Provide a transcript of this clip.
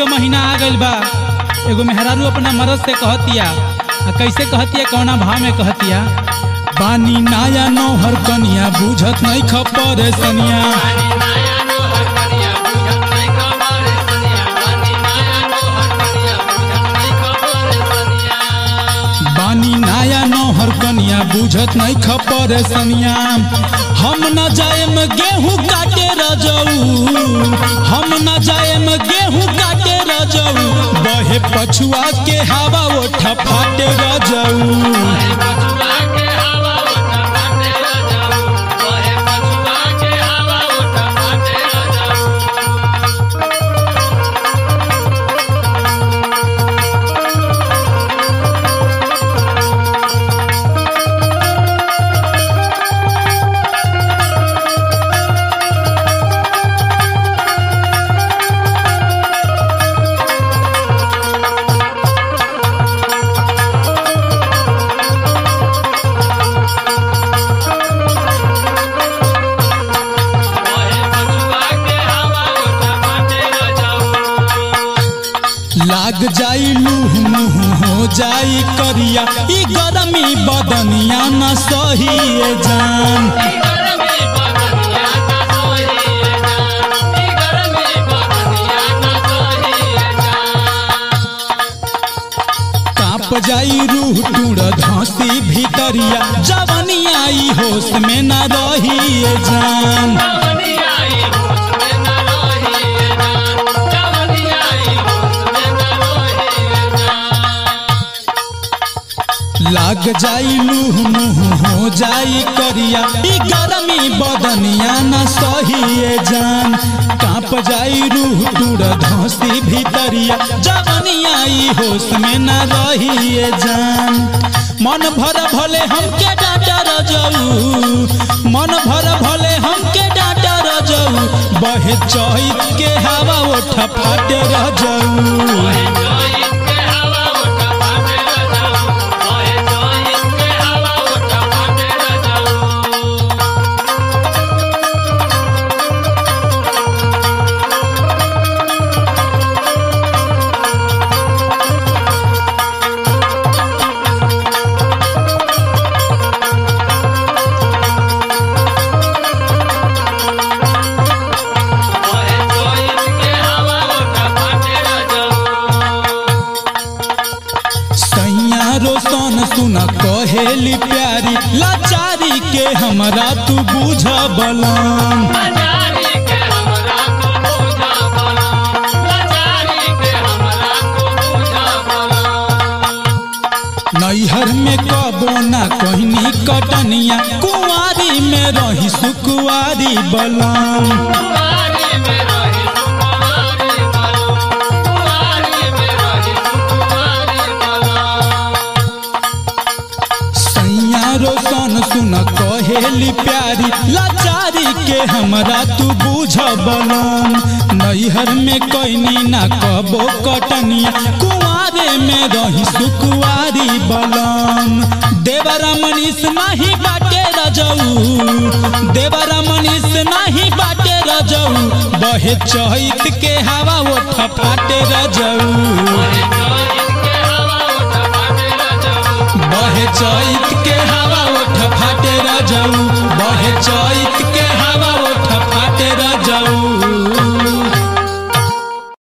के महीना आ गइल बा एगो मेहरारू अपना मरद से कहतिया आ कैसे कहतिया कौना भाव में कहतिया बानी नाया नौहर कनिया बुझत नहीं खपर सनिया बानी नाया नौहर कनिया बुझत नहीं खपर सनिया हम न जाएम गेहूं काटे रजऊ हम न जाएम गेहूं काटे रजऊ बहे पछुआ के हवा ओठ फाटे रजऊ लाग जाई लूह मुह हो जाई करिया ई गरमी बदनिया न सही जान काप जाई रूह टूड़ धसी भीतरिया जवनिया ई होश में न रही जान लाग जाई लूह मुह हो जाई करिया ई गरमी बदनिया न सही जान कांप जाई रूह टूड़ धसी भीतरिया जवनिया ई होश में न रही जान मन भर भले हमके डांटा रजऊ मन भर भले हमके डांटा रजऊ बहे चैत के हवा ओठ फाटे रजऊ सैया रोशन सुन कहेली प्यारी लाचारी के हमरा तू बुझ बलम नैहर में कबो ना कहनी कटनिया कुंवारी में रही सुकुआरी बलम सैया रोशन सुन कहेली प्यारी लाचारी के हमरा तू बुझ बलम नैहर में कैनी ना कबो कटनिया कुंवारे में रही सुकुआरी बलम देवरा मनीष नाही बाटे रजऊ देवरा मनीष नाही बाटे रजऊ बहे चहित के हवा ओठ फाटे रजऊ बहे चैत के हवा